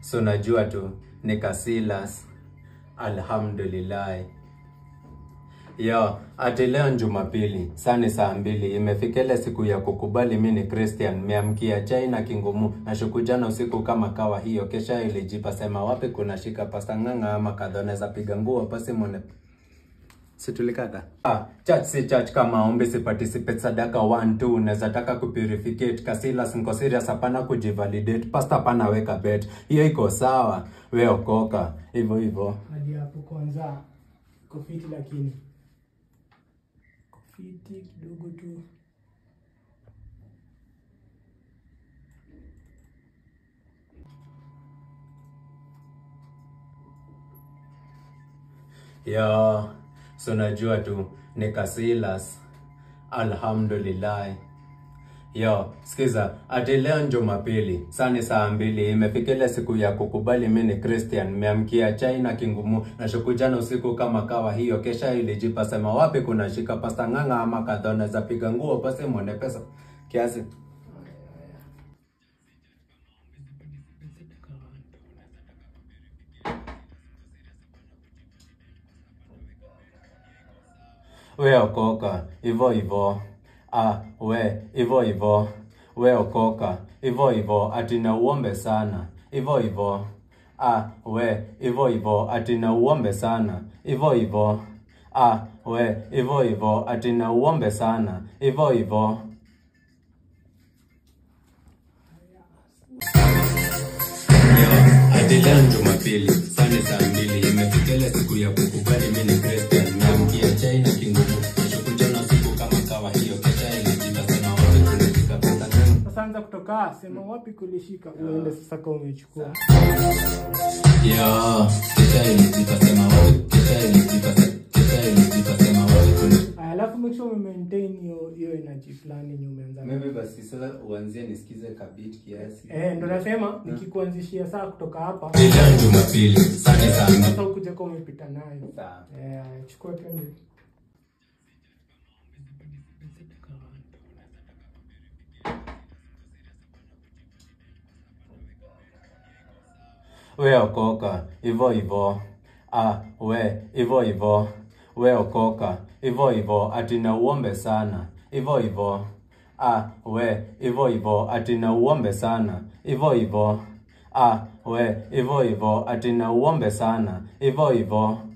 so najua tu nikasilas alhamdulillah yo ati leo Jumapili sani saa mbili imefika ile siku ya kukubali mi ni Christian meamkia chai na kingumu na shuku jana usiku kama kawa hiyo kesha ilijipa sema wapi kuna shika pasta ng'ang'a ama kadhoneza piga nguo pasi mwone situlikata ah, church si church kama ombi si participate sadaka 1 2 unaweza taka kupurificate kasilas niko serious hapana kujivalidate pastor hapana weka bet hiyo iko sawa we okoka hivyo hivyo hadi hapo kwanza iko fiti lakini iko fiti kidogo tu yo so najua tu nikasilas alhamdulillah yo sikiza ati leo Jumapili sani saa mbili imefika ile siku ya kukubali mi ni Christian meamkia chai na kingumu na shuku jana usiku kama kawa hiyo kesha ilijipa sema wapi kuna shika pasta ng'ang'a ama kadhona za piga nguo pasi mwone pesa kiasi we okoka hivyo hivyo ah, we hivyo hivyo we okoka hivyo hivyo ati na uombe sana hivyo hivyo ah, we hivyo hivyo ati na uombe sana hivyo hivyo ah, we hivyo hivyo ati na uombe sana hivyo hivyo Ati leo Jumapili sani saa mbili imefika ile siku ya kukubali mimi ni Christian naamkia chai na kingumu nashuku jana usiku kama kawa hiyo kesha ilijipa sema wapi kunafika pesa ng'ang'a sasa anza kutoka sema wapi kulishika uende sasa kama umechukua Yo, kesha ilijipa sema wapi kesha ilijipa se- kesha ilijipa sema wapi kuna Aya, alafu make sure ume-maintain hiyo hiyo energy fulani yenye umeanza nayo. Maybe basi sasa uanzie nisikize kabit kiasi. eh ndo nasema nikikuanzishia saa kutoka hapa Leo Jumapili sani saa mbili sasa ukuje kama umepita nayo Sawa. eh aya, chukua twende we okoka hivyo hivyo ah, we hivyo hivyo we okoka hivyo hivyo ati na uombe sana hivyo hivyo ah, we hivyo hivyo ati na uombe sana hivyo hivyo ah, we hivyo hivyo ati na uombe sana hivyo hivyo